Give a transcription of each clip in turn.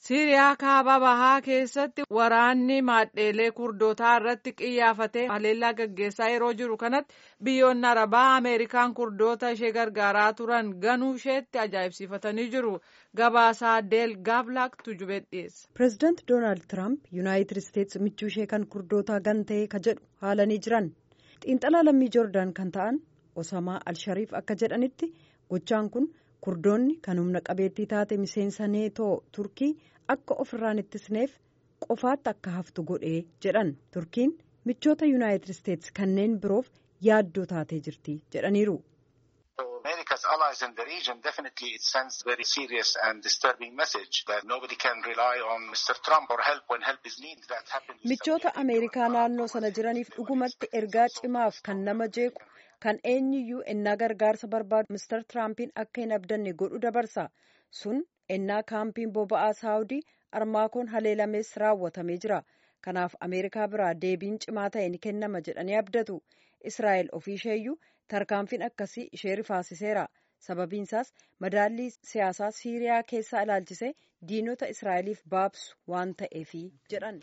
Siiriyaa kaaba bahaa keessatti waraanni maadheelee kurdootaa irratti qiyyaafatee haleellaa gaggeessaa yeroo jiru kanatti biyyoonni arabaa Ameerikaan kurdoota ishee gargaaraa turan ganuu isheetti ajaa'ibsiifatanii jiru. Gabaasaa Deel Gaablak tujubee dhiyeessa. Pireezidaanti Doonaald Tiraamp Yuunaayitid Isteetsi michuu ishee kan kurdootaa gantee ka jedhu haalanii jiran. Xiinxalaa lammii Joordaan kan ta'an Osamaa Alshariif akka jedhanitti gochaan kun. kurdoonni kan humna qabeettii taate miseensa neetoo turkii akka ofirraan ittisneef qofaatti akka haftu godhee jedhan turkiin michoota yuunaayitid isteetsi kanneen biroof yaaddoo taatee jirti jedhaniiru. America's allies in the region definitely it sends very serious and disturbing message that nobody can rely on Mr. Trump or help when help is needed. That happened. Michoota Ameerikaa naannoo sana jiraniif dhugumatti ergaa cimaaf kan nama jeequ. kan eenyuyyuu ennaa gargaarsa barbaadu Mr. Tiraampiin akka hin abdanne godhu dabarsa. Sun ennaa kaampiin boba'aa saawudii armaakoon haleelamees raawwatamee jira. Kanaaf Ameerikaa biraa deebiin cimaa ta'e ni kennama jedhanii abdatu. Israa'el ofiisheeyyuu tarkaanfiin akkasii ishee rifaasiseera. Sababiinsaas madaallii siyaasaa Siiriyaa keessaa ilaalchisee diinota Israa'eliif baabsu waan ta'eefi jedhan.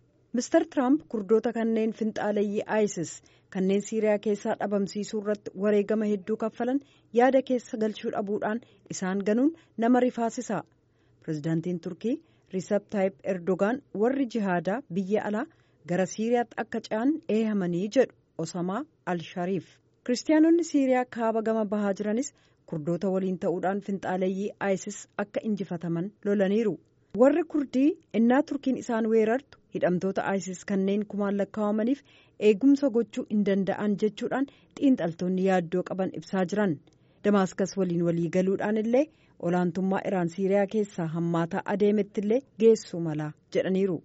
Mr. Tiraamp kurdoota kanneen finxaaleeyyii ISIS kanneen Siiriyaa keessaa dhabamsiisuu irratti wareegama hedduu kaffalan yaada keessa galchuu dhabuudhaan isaan ganuun nama rifaasisa. Pireezidaantiin Turkii Riisab Taayip Erdogaan warri jihaadaa biyya alaa gara Siiriyaatti akka ce'an eehamanii jedhu Osamaa Al-Shariif. Kiristaanonni Siiriyaa kaaba gama bahaa jiranis kurdoota waliin ta'uudhaan finxaaleeyyii ISIS akka injifataman lolaniiru. warri kurdii innaa turkiin isaan weerartu hidhamtoota isis kanneen kumaan lakkaawamaniif eegumsa gochuu hin danda'an jechuudhaan xiinxaltoonni yaaddoo qaban ibsaa jiran damaaskas waliin walii galuudhaan illee olaantummaa iraan siiriyaa keessaa hammaataa adeemettillee geessuu mala jedhaniiru.